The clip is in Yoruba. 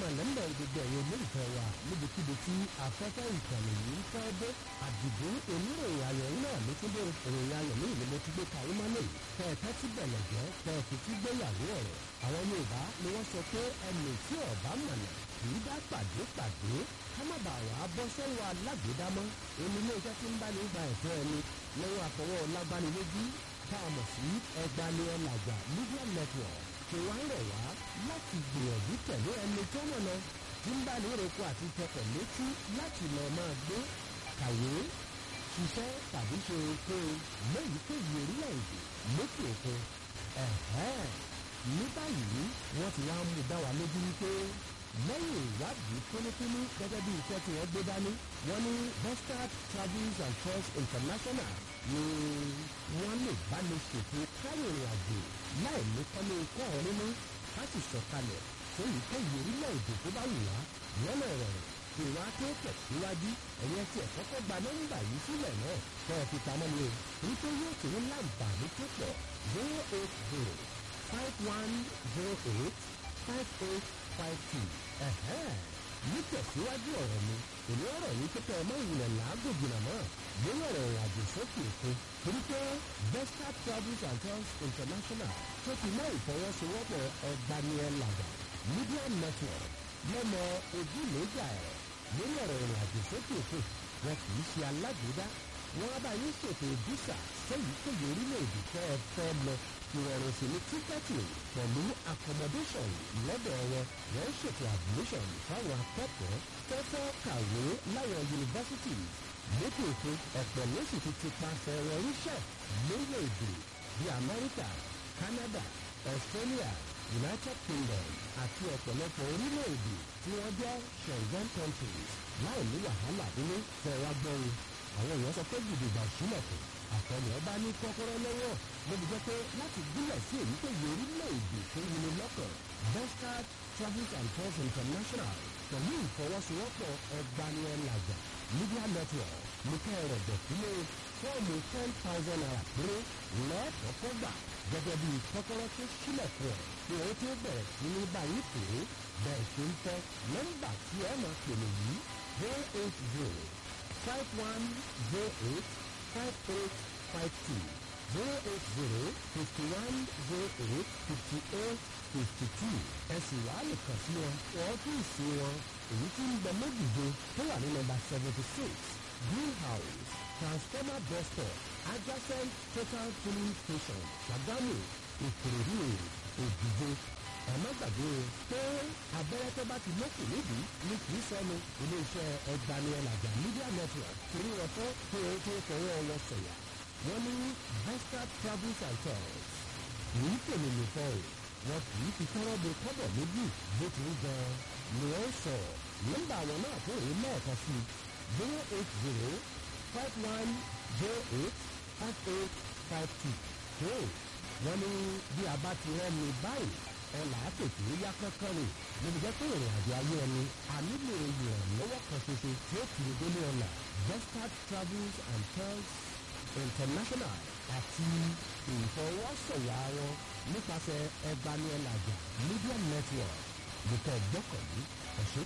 máa lẹ́mọ̀ gbogbo ẹ̀yin olólùfẹ́ wa níbikíbi tí afẹ́fẹ́ ìkànnì yìí ń fẹ́ dé àdìgún oníròyìn ayọ̀ yín náà ló tún dé ìròyìn ayọ̀ ní ìlú mo ti gbé kàwé mọ́lẹ̀ kẹ́ ẹ tẹ́ tí bẹ̀lẹ̀ jẹ́ kẹ́ ẹ fi tí gbéyàwó ọ̀rọ̀ àwọn Yorùbá ni wọ́n sọ pé ẹnì tí ọ̀bá mọ̀nà kì í dá pàdé pàdé ká má bàa wà á bọ́ sọ́wọ́ alágbèédámọ́ èmi ilé iṣẹ́ tí ń bá ní gba ẹ̀tọ́ ẹni lọ́wọ́ àfọwọ́ lágbánilójú tá a mọ̀ sí ẹgbani ọ̀làjà media network kò wá rẹ̀ wá láti gbìyànjú tẹ̀lé ẹni tó mọ̀nà tí ń bá ní roko àti tẹkọ̀ létí láti lọ máa gbé kàwé ṣiṣẹ́ tàbí ṣe oko lẹ́yìnkéyìí orílẹ̀-èdè lókè òkun ẹ̀hẹ́n ní báyìí wọ́n ti wá mú dá wa lójú wípé lẹ́yìn ìwádìí kúnúkúnú gẹ́gẹ́ bí iṣẹ́ tí wọ́n gbé dání wọ́n ní Bustard Travels and Tours International ni wọ́n lè bá ní ṣètò káyọ̀rìn àjò láì ní kọ́lé ikọ́ ọ̀rọ̀ nínú ká sì sọ̀kalẹ̀ fún ìkẹyìí orílẹ̀-èdè tó bá wù wá lọ́nà ìrọ̀rùn kí wá tó tẹ̀síwájú ẹ̀yẹ tí ẹ̀ kọ́kọ́ gba nọ́mbà yìí sílẹ̀ náà kẹ́ ẹ fi pamọ́ ni o wípé yóò tó ní láǹfààní tó pọ̀ zero eight zero five one zero eight five eight five two nítẹ̀síwájú ọ̀rọ̀ mi èmi ọ̀rọ̀ yìí pé kẹ́ ẹ mọ́ ìrìnà làágùn jìnnà mọ́ lórí ọ̀rọ̀ ìrìn àjò sókè òkun torí pé Besta Travels and Tours International tó ti mọ́ ìfọwọ́sowọ́pọ̀ ọ̀gbaniẹ̀làjà media network lọ́mọ ojúlójà ẹ̀rọ lórí ọ̀rọ̀ ìrìn àjò sókè òkun wọn kì í ṣe alágbèédá wọn bá yín ṣètò visa sẹ́yìn kéye orílẹ̀-èdè tẹ́ ẹ fẹ́ lọ ìrọ̀rùn sí ní tíkẹ́ẹ̀tì pẹ̀lú accommodation lọ́dọ̀ wọn wọ́n ṣètò admission fáwọn akẹ́kọ̀ọ́ tó fẹ́ kàwé láwọn yunifásitì lókè òkun ọ̀pọ̀ ló sì ti ti paṣẹ wọn ríṣẹ́ lórílẹ̀-èdè bíi Amẹ́ríkà Canada Australia United Kingdom àti ọ̀pọ̀lọpọ̀ orílẹ̀-èdè tí wọ́n jẹ́ Schengen countries láì ní wàhálà nínú fẹ́ra gbọ́rin àwọn èèyàn sọ pé gidigba sílẹ̀kùn àtọ̀nà ọba ní kọ́kọ́rọ́ lọ́wọ́ lóbi jẹ́ pé láti gúnlẹ̀ sí èyíkéyìí orílẹ̀-èdè tó wuni lọ́kàn Bustard Travels and Tours International pẹ̀lú ìfọwọ́sowọ́pọ̀ ọgbaniẹ̀làjà media network nìkẹ́ ẹ̀rọ dọ̀tílé fọ́ọ̀mù ten thousand naira péré lẹ́ẹ̀kọ́kọ́ gbà gẹ́gẹ́ bí kọ́kọ́rọ́ tó sílẹ̀kùn ẹ̀ pé ó tó bẹ̀rẹ̀ sí ní báyìí pé bẹ́ẹ̀ ṣe ń fẹ́ nọ́mbà tí ẹ máa pè mí yìí zero eight zero five one zero eight five eight five two zero eight zero fifty one zero eight fifty eight fifty two ẹ sì wá lè kàn sí wọn ọ́fíìsì wọn èyí tí ń bẹ lójúde tó wà ní nọ́mbà seventy six greenhouse transformer bus stop adjacent total filling station Ṣàgámù Ìkòròdú Òjìgbò ẹ má gbàgbé pé abẹ́rẹ́ tó bá ti lókè nídìí ní kì í sọnù iléeṣẹ́ ẹgbaniẹlàjà media network torí wọn fẹ́ pé ó tó fọwọ́ wọn sọ̀yà wọ́n ní Bustard Travels and Tours kì í tèmi nìkan o wọn kì í fi tọ́rọ́ bo kọ́bọ̀ méjì bó ti ń gan ni wọ́n sọ nọ́mbà àwọn náà tó rí lẹ́ẹ̀kan sí zero eight zero five one zero eight five eight five two tó wọ́n ní bí a bá ti rẹ́ mi báyìí ọ̀là àtètè yá kankan ni níbi jẹ́ pé ìrìn àjò ayé ẹni a nílò ìrànlọ́wọ́ kan ṣoṣo tí ó kiri délé ọ̀la Bustard Travels and Tours International àti ìfọwọ́sọ̀yà wọn nípasẹ̀ ẹgbaniẹlàjà media network nìkan gbọ́kànlé ẹ̀ṣẹ́